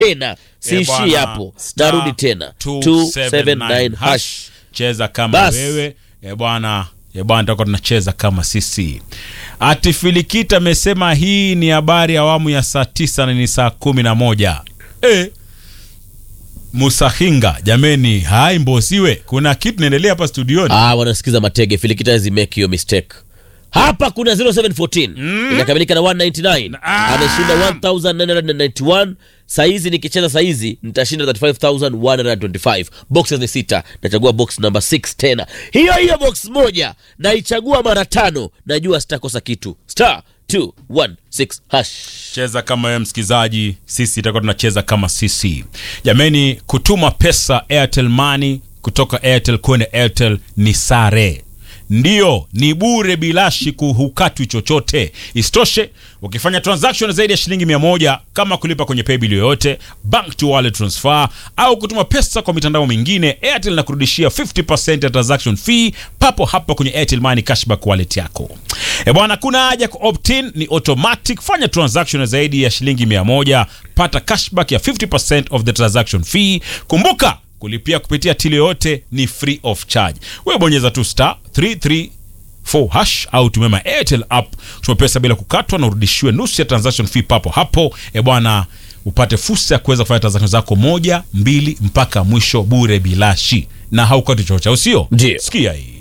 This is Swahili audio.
tena siishii bwana, hapo star narudi tena 279 hash. cheza kama Bas. wewe e bwana e bwana tutakuwa tunacheza kama sisi ati filikita amesema hii ni habari ya awamu ya saa tisa na ni saa kumi na moja e, musahinga jameni hai mbosiwe kuna kitu naendelea hapa studioni ah, wanasikiza matege filikita hizi make hiyo mistake hapa kuna 0714 inakamilika na 199 Ah. ameshinda 1991 saizi nikicheza saizi nitashinda 35125 boxes ni sita nachagua box number 6 tena hiyo hiyo box moja naichagua mara tano najua sitakosa kitu star 216 hash cheza kama wewe msikilizaji sisi itakuwa tunacheza kama sisi jameni kutuma pesa airtel money kutoka airtel kwenda airtel ni sare ndiyo ni bure bilashi kuhukatwi chochote isitoshe ukifanya transaction zaidi ya shilingi mia moja kama kulipa kwenye paybill yoyote bank to wallet transfer au kutuma pesa kwa mitandao mingine airtel na kurudishia 50% ya transaction fee papo hapo kwenye airtel money cashback wallet yako e bwana kuna haja ku opt-in ni automatic fanya transaction zaidi ya shilingi mia moja pata cashback ya 50% of the transaction fee kumbuka kulipia kupitia tili yoyote ni free of charge wewe bonyeza tu star 334 hash au tumema airtel app tuma pesa bila kukatwa na urudishiwe nusu ya transaction fee papo hapo e bwana upate fursa ya kuweza kufanya transaction zako moja mbili mpaka mwisho bure bilashi na haukati chochote au sio Ndio. sikia hii